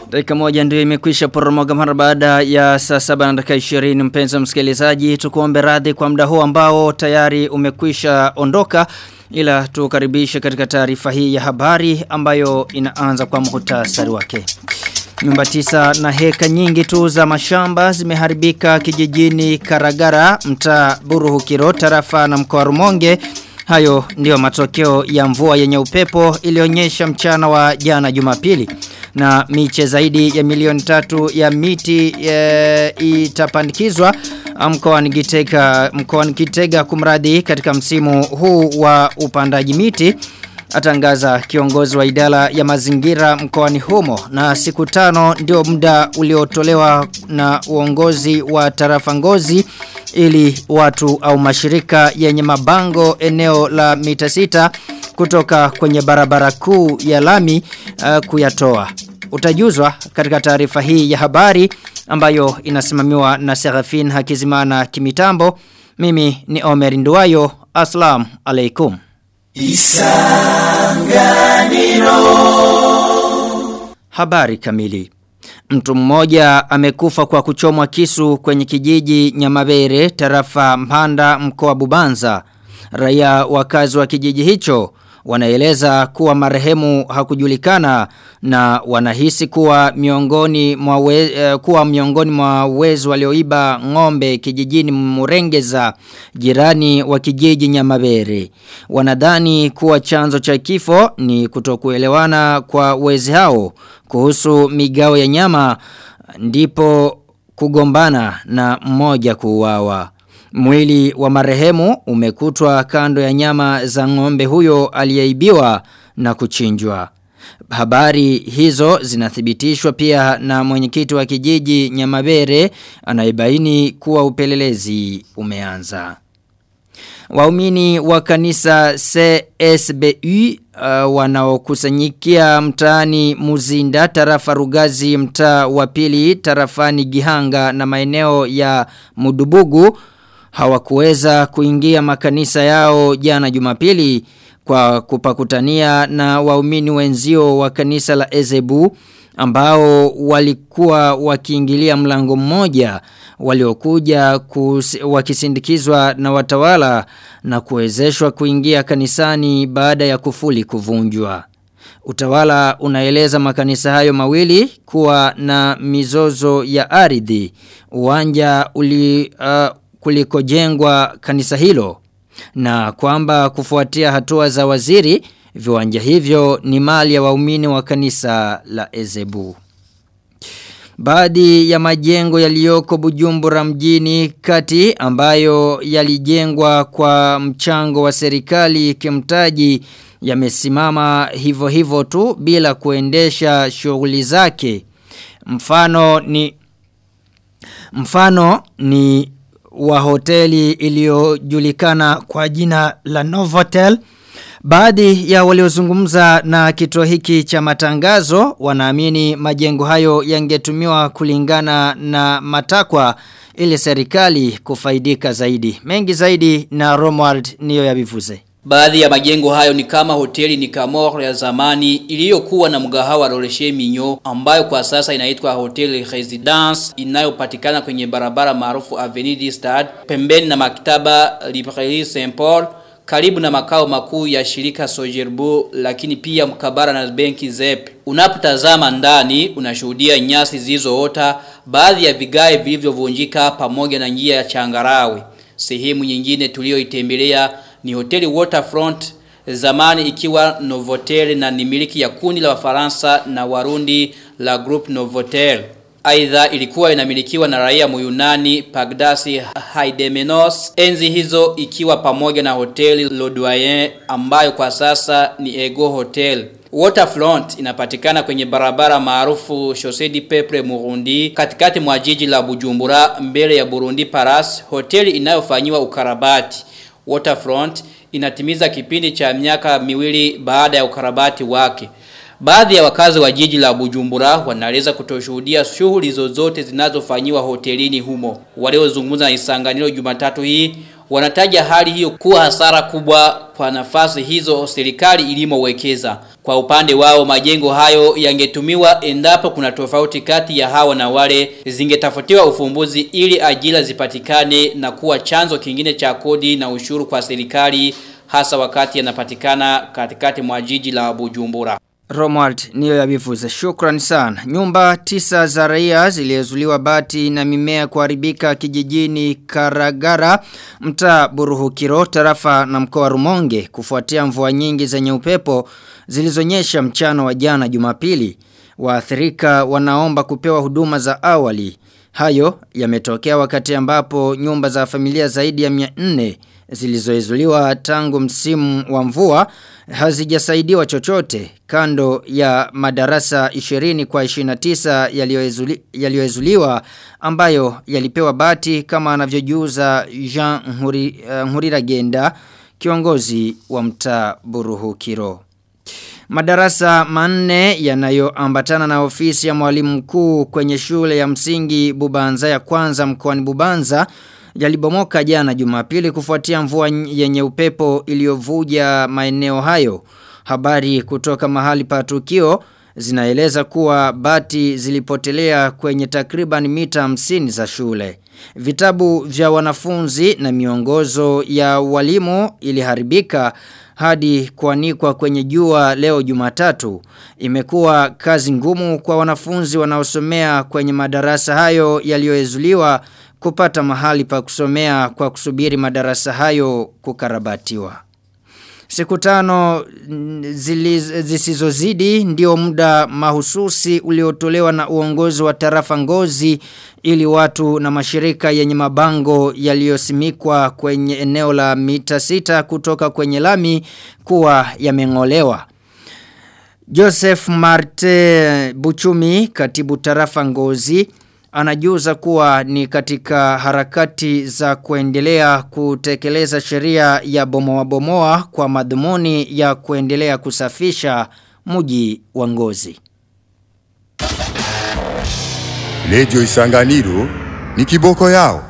Dakika moja ndio imekwisha poromoka mara baada ya saa saba na dakika 20 mpenzi msikilizaji tukuombe radhi kwa muda huu ambao tayari umekwisha ondoka ila tukaribishe katika taarifa hii ya habari ambayo inaanza kwa muhtasari wake. Nyumba tisa na heka nyingi tu za mashamba zimeharibika kijijini Karagara, mtaa Buruhukiro, tarafa na mkoa Rumonge. Hayo ndiyo matokeo ya mvua yenye upepo ilionyesha mchana wa jana Jumapili na miche zaidi ya milioni tatu ya miti e, itapandikizwa mkoani Gitega mkoani Gitega kumradi katika msimu huu wa upandaji miti atangaza kiongozi wa idara ya mazingira mkoani humo na siku tano ndio muda uliotolewa na uongozi wa tarafa ngozi ili watu au mashirika yenye mabango eneo la mita sita kutoka kwenye barabara kuu ya lami uh, kuyatoa. Utajuzwa katika taarifa hii ya habari ambayo inasimamiwa na Serafin Hakizimana Kimitambo. Mimi ni Omer Nduwayo. Aslam alaikum. Isanganiro Habari kamili Mtu mmoja amekufa kwa kuchomwa kisu kwenye kijiji Nyamabere tarafa Mpanda mkoa Bubanza. Raia wakazi wa kijiji hicho wanaeleza kuwa marehemu hakujulikana na wanahisi kuwa miongoni mwa we, uh, kuwa miongoni mwa wezi walioiba ng'ombe kijijini Murengeza jirani wa kijiji Nyamabere. Wanadhani kuwa chanzo cha kifo ni kutokuelewana kwa wezi hao kuhusu migao ya nyama ndipo kugombana na mmoja kuuawa. Mwili wa marehemu umekutwa kando ya nyama za ng'ombe huyo aliyeibiwa na kuchinjwa. Habari hizo zinathibitishwa pia na mwenyekiti wa kijiji Nyamabere anayebaini kuwa upelelezi umeanza. Waumini wa kanisa CSBU uh, wanaokusanyikia mtaani Muzinda tarafa Rugazi mtaa wa pili tarafani Gihanga na maeneo ya Mudubugu hawakuweza kuingia makanisa yao jana Jumapili kwa kupakutania na waumini wenzio wa kanisa la Ezebu ambao walikuwa wakiingilia mlango mmoja waliokuja wakisindikizwa na watawala na kuwezeshwa kuingia kanisani baada ya kufuli kuvunjwa. Utawala unaeleza makanisa hayo mawili kuwa na mizozo ya ardhi. Uwanja uli uh, kulikojengwa kanisa hilo na kwamba kufuatia hatua za waziri viwanja hivyo ni mali ya waumini wa kanisa la Ezebu. Baadhi ya majengo yaliyoko Bujumbura mjini kati ambayo yalijengwa kwa mchango wa serikali kimtaji yamesimama hivyo hivyo tu bila kuendesha shughuli zake. Mfano ni mfano ni wa hoteli iliyojulikana kwa jina la Novotel. Baadhi ya waliozungumza na kituo hiki cha matangazo wanaamini majengo hayo yangetumiwa kulingana na matakwa ili serikali kufaidika zaidi. Mengi zaidi na Romwald niyo yabivuze. Baadhi ya majengo hayo ni kama hoteli ni Camor ya zamani iliyokuwa na mgahawa Roleche Minyo ambayo kwa sasa inaitwa Hotel Residence inayopatikana kwenye barabara maarufu Avenue du Stade pembeni na maktaba Librairie Saint Paul karibu na makao makuu ya shirika Sojerbo lakini pia mkabara na benki ZEP. Unapotazama ndani unashuhudia nyasi zilizoota, baadhi ya vigae vilivyovunjika pamoja na njia ya changarawe. Sehemu nyingine tuliyoitembelea ni hoteli Waterfront zamani ikiwa Novotel na ni miliki ya kundi la Wafaransa na Warundi la Group Novotel. Aidha ilikuwa inamilikiwa na raia Muyunani Pagdasi Haidemenos enzi hizo ikiwa pamoja na hoteli Lodwayen ambayo kwa sasa ni Ego Hotel. Waterfront inapatikana kwenye barabara maarufu Chaussée du Peuple Murundi katikati mwa jiji la Bujumbura mbele ya Burundi Paras, hoteli inayofanyiwa ukarabati. Waterfront inatimiza kipindi cha miaka miwili baada ya ukarabati wake. Baadhi ya wakazi wa jiji la Bujumbura wanaeleza kutoshuhudia shughuli zozote zinazofanyiwa hotelini humo. Waliozungumza na Isanganiro Jumatatu hii wanataja hali hiyo kuwa hasara kubwa kwa nafasi hizo serikali ilimowekeza. Kwa upande wao majengo hayo yangetumiwa endapo kuna tofauti kati ya hawa na wale zingetafutiwa ufumbuzi ili ajira zipatikane na kuwa chanzo kingine cha kodi na ushuru kwa serikali hasa wakati yanapatikana katikati mwa jiji la Bujumbura. Romuald niyo yabivuze. Shukran sana. Nyumba tisa za raia ziliezuliwa bati na mimea kuharibika kijijini Karagara, mtaa Buruhukiro, tarafa na mkoa Rumonge kufuatia mvua nyingi zenye upepo zilizonyesha mchana wa jana Jumapili. Waathirika wanaomba kupewa huduma za awali. Hayo yametokea wakati ambapo nyumba za familia zaidi ya 400 zilizoizuliwa tangu msimu wa mvua hazijasaidiwa chochote kando ya madarasa 20 kwa 29 yaliyoezuliwa ambayo yalipewa bati kama anavyojuza Jean Nhuri, uh, Nhuriragenda kiongozi wa mtaa Buruhukiro. Madarasa manne yanayoambatana na ofisi ya mwalimu mkuu kwenye shule ya msingi Bubanza ya kwanza mkoani Bubanza yalibomoka jana Jumapili kufuatia mvua yenye upepo iliyovuja maeneo hayo. Habari kutoka mahali pa tukio zinaeleza kuwa bati zilipotelea kwenye takriban mita 50 za shule. Vitabu vya wanafunzi na miongozo ya walimu iliharibika hadi kuanikwa kwenye jua leo Jumatatu. Imekuwa kazi ngumu kwa wanafunzi wanaosomea kwenye madarasa hayo yaliyoezuliwa kupata mahali pa kusomea kwa kusubiri madarasa hayo kukarabatiwa. Siku tano zisizozidi ndio muda mahususi uliotolewa na uongozi wa tarafa ngozi ili watu na mashirika yenye mabango yaliyosimikwa kwenye eneo la mita sita kutoka kwenye lami kuwa yamengolewa. Joseph Marte Buchumi, katibu tarafa ngozi, anajuza kuwa ni katika harakati za kuendelea kutekeleza sheria ya bomoa bomoa kwa madhumuni ya kuendelea kusafisha mji wa ngozi. Lejo Isanganiro ni kiboko yao.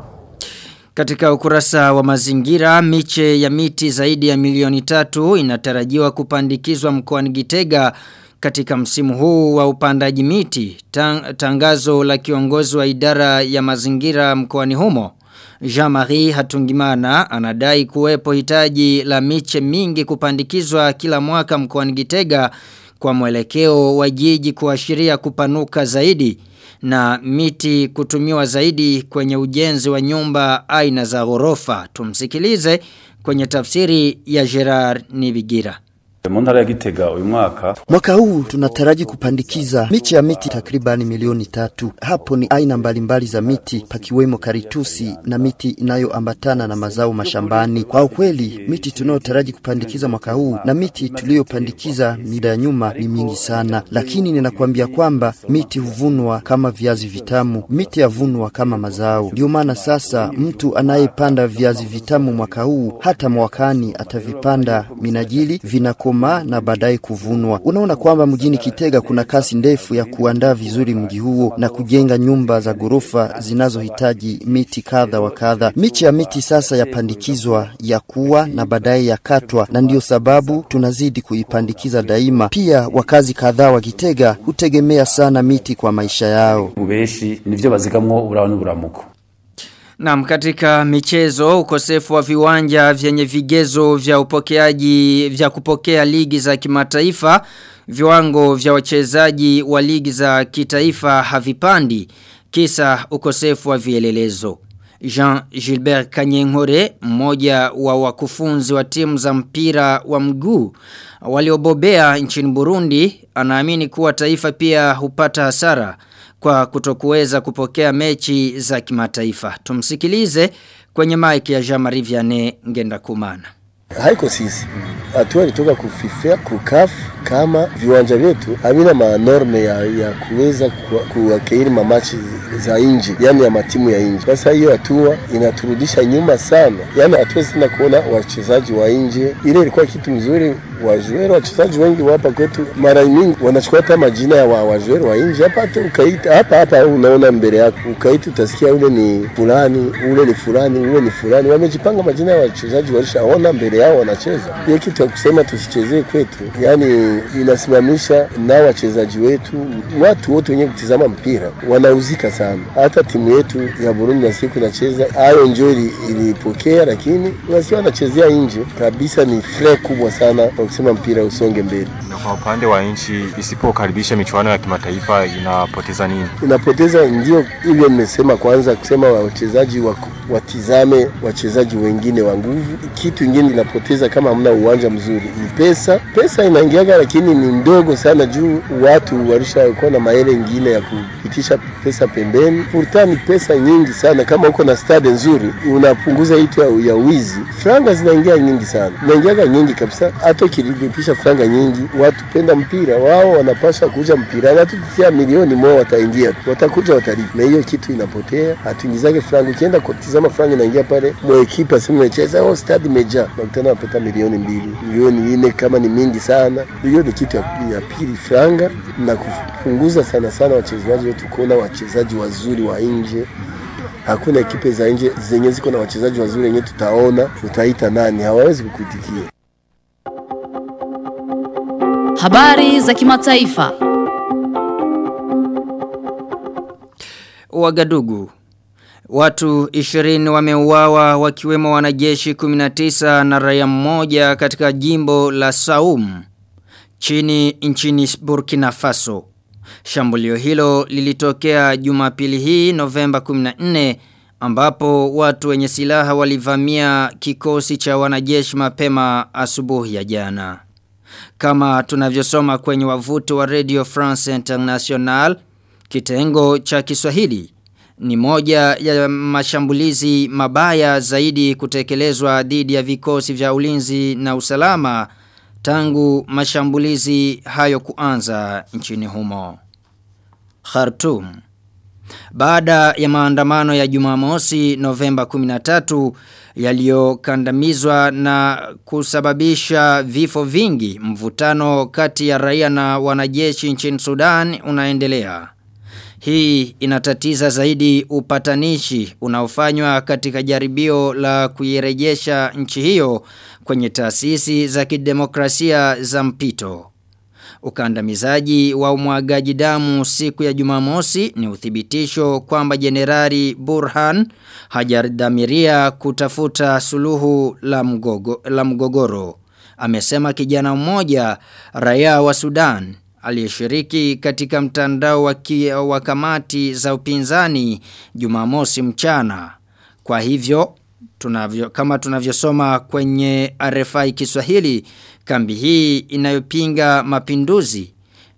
Katika ukurasa wa mazingira, miche ya miti zaidi ya milioni tatu inatarajiwa kupandikizwa mkoani Gitega katika msimu huu wa upandaji miti. Tang, tangazo la kiongozi wa idara ya mazingira mkoani humo. Jean-Marie Hatungimana anadai kuwepo hitaji la miche mingi kupandikizwa kila mwaka mkoani Gitega kwa mwelekeo wa jiji kuashiria kupanuka zaidi na miti kutumiwa zaidi kwenye ujenzi wa nyumba aina za ghorofa. Tumsikilize kwenye tafsiri ya Gerard Nibigira. Mu ntara ya Gitega uyu mwaka Mwaka huu tunataraji kupandikiza miche ya miti takribani milioni tatu. Hapo ni aina mbalimbali za miti pakiwemo karitusi na miti inayoambatana na mazao mashambani. Kwa ukweli miti tunayotaraji kupandikiza mwaka huu na miti tuliyopandikiza mida ya nyuma ni mingi sana, lakini ninakwambia kwamba miti huvunwa kama viazi vitamu, miti yavunwa kama mazao. Ndio maana sasa mtu anayepanda viazi vitamu mwaka huu hata mwakani atavipanda minajili vinakoma na baadaye kuvunwa. Unaona kwamba mjini Kitega kuna kasi ndefu ya kuandaa vizuri mji huo na kujenga nyumba za ghorofa zinazohitaji miti kadha wa kadha. Miche ya miti sasa yapandikizwa ya kuwa na baadaye yakatwa, na ndiyo sababu tunazidi kuipandikiza daima. Pia wakazi kadhaa wa Kitega hutegemea sana miti kwa maisha yao. ubeshi nivyo bazigamwo uburaho n'uburamuko Naam katika michezo ukosefu wa viwanja vyenye vigezo vya upokeaji vya kupokea ligi za kimataifa viwango vya wachezaji wa ligi za kitaifa havipandi kisa ukosefu wa vielelezo. Jean Gilbert Kanyenkore, mmoja wa wakufunzi wa timu za mpira wa mguu waliobobea nchini Burundi, anaamini kuwa taifa pia hupata hasara kwa kutokuweza kupokea mechi za kimataifa. Tumsikilize kwenye mic ya Jean-Marie Vianney Ngenda Kumana. haiko sisi hatua ilitoka kufifia kukaf kama viwanja vyetu havina manorme ya, ya kuweza kuwakeiri mamachi za nje, yani ya matimu ya nje. Sasa hiyo hatua inaturudisha nyuma sana, yani hatuwezi tena kuona wachezaji wa nje. Ile ilikuwa kitu mzuri wajuero wachezaji wengi hapa kwetu mara nyingi wanachukua hata majina ya wa, wajuero wa nje hapa hata ukaita hapa hapa unaona mbele yako ukaita utasikia ule ni fulani ule ni fulani ule ni fulani wamejipanga majina ya wachezaji walishaona mbele yao wanacheza hiyo kitu ya kusema tusichezee kwetu yani inasimamisha na wachezaji wetu watu wote wenye kutizama mpira wanauzika sana hata timu yetu ya Burundi na siku inacheza hayo njo ilipokea lakini wasiwa wanachezea nje kabisa ni fre kubwa sana kwa kusema mpira usonge mbele Na kwa upande wa nchi isipokaribisha michuano ya kimataifa inapoteza nini? inapoteza ndio hivyo nimesema kwanza kusema wachezaji wa, watizame wachezaji wengine wa nguvu kitu ingine inapoteza kama hamna uwanja mzuri ni pesa pesa inaingiaga lakini ni ndogo sana juu watu walishakuwa na maele ingine ya kupitisha pesa pembeni pourtant ni pesa nyingi sana kama uko na stade nzuri unapunguza itu ya, ya wizi franga zinaingia nyingi sana zinaingiaga nyingi kabisa hata ukilipisha franga nyingi watu penda mpira wao wanapasha kuja mpira watu kutia milioni moja wataingia tu. watakuja watalipa na hiyo kitu inapotea hatuingizake franga ukienda kutizama franga inaingia pale mwekipa simu imecheza oh stade imejaa nakutana napata milioni mbili milioni nne kama ni mingi sana hiyo ni kitu ya, ya pili franga na kupunguza sana sana wachezaji wetu kuona wachezaji wazuri wa nje hakuna ekipe za nje zenye ziko na wachezaji wazuri wenye tutaona utaita nani hawawezi kukuitikia Habari za kimataifa. Wagadugu. Watu 20 wameuawa wakiwemo wanajeshi 19 na raia mmoja katika jimbo la Saum chini nchini Burkina Faso. Shambulio hilo lilitokea Jumapili hii Novemba 14 ambapo watu wenye silaha walivamia kikosi cha wanajeshi mapema asubuhi ya jana. Kama tunavyosoma kwenye wavuti wa Radio France International, kitengo cha Kiswahili ni moja ya mashambulizi mabaya zaidi kutekelezwa dhidi ya vikosi vya ulinzi na usalama tangu mashambulizi hayo kuanza nchini humo. Khartoum baada ya maandamano ya Jumamosi Novemba 13 yaliyokandamizwa na kusababisha vifo vingi, mvutano kati ya raia na wanajeshi nchini Sudan unaendelea. Hii inatatiza zaidi upatanishi unaofanywa katika jaribio la kuirejesha nchi hiyo kwenye taasisi za kidemokrasia za mpito. Ukandamizaji wa umwagaji damu siku ya Jumamosi ni uthibitisho kwamba Jenerali Burhan hajadhamiria kutafuta suluhu la, mgogo, la mgogoro. Amesema kijana mmoja raia wa Sudan aliyeshiriki katika mtandao wa, ki, wa kamati za upinzani Jumamosi mchana. Kwa hivyo tunavyo kama tunavyosoma kwenye RFI Kiswahili kambi hii inayopinga mapinduzi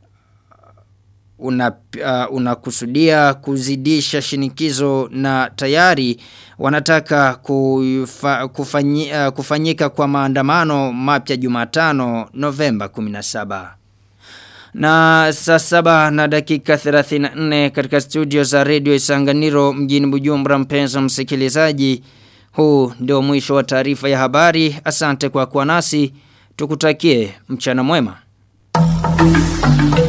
una uh, unakusudia kuzidisha shinikizo na tayari wanataka kufa, kufanyi, uh, kufanyika kwa maandamano mapya Jumatano Novemba 17 na saa saba na dakika 34 katika studio za Radio Isanganiro mjini Bujumbura mpenzi msikilizaji huu ndio mwisho wa taarifa ya habari asante kwa kuwa nasi tukutakie mchana mwema